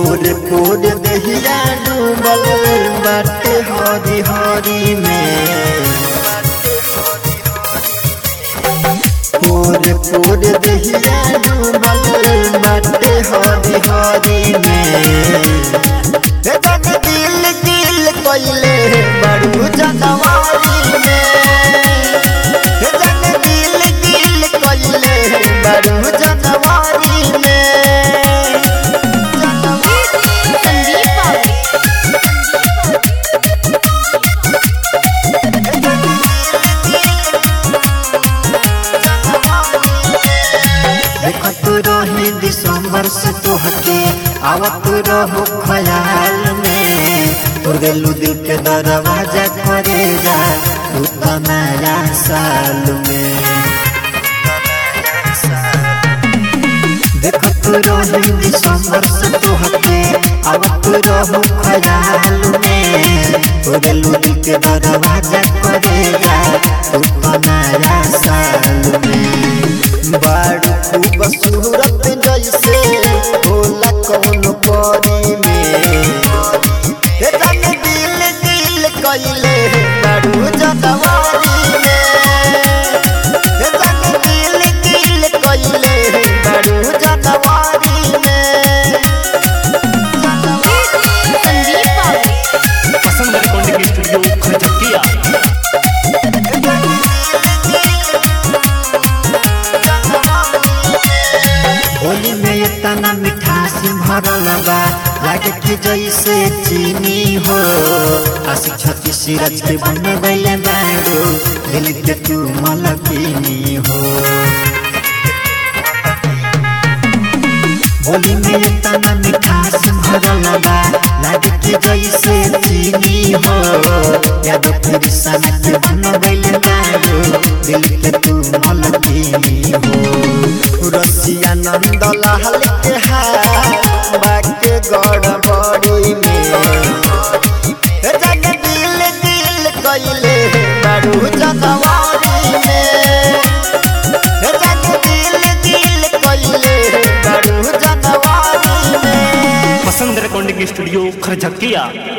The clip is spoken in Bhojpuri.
पोर पोर दहिया डूबल बाटे हरी हरी में पोर पोर दहिया डूबल बाटे हरी हरी में हे जग दिल दिल कोइले बड़ू जनवारी में हे जग दिल दिल कोइले बड़ू जनवारी में संदीप बाबू देखत रही दिसंबर से तोहके आवत रहो ख्याल में तोर गेलू दिल के दरवाजा करे जा तू तो नया साल में देखत रही दिसंबर से तोहके आवत रहो ख्याल में तोर गेलू दिल के दरवाजा करे जा तू तो नया साल में बारू खूबसूरत जैसे होला कौन परी में हे जाने दिल दिल कइले बारू जनवारी में हे जाने दिल दिल कइले बारू जनवारी में संदीप बाबू पसंद रिकॉर्डिंग स्टूडियो खरचकिया होली में इतना मिठास भरल बा लागे कि जैसे चीनी हो आशिक छत्तीस सिरज के बनबैले बारो दिल के तू मलकिनी हो होली में इतना मिठास भरल बा लागे कि जैसे चीनी हो याद फिर सन के बनबैले बारो दिल के तू मलकिनी हो रसिया नंद लाल के हाथ बाके गड़बड़ी में हे जग दिल दिल कइले बारू जनवारी में हे जग दिल दिल कइले बारू जनवारी में पसंद रिकॉर्डिंग स्टूडियो खरचकिया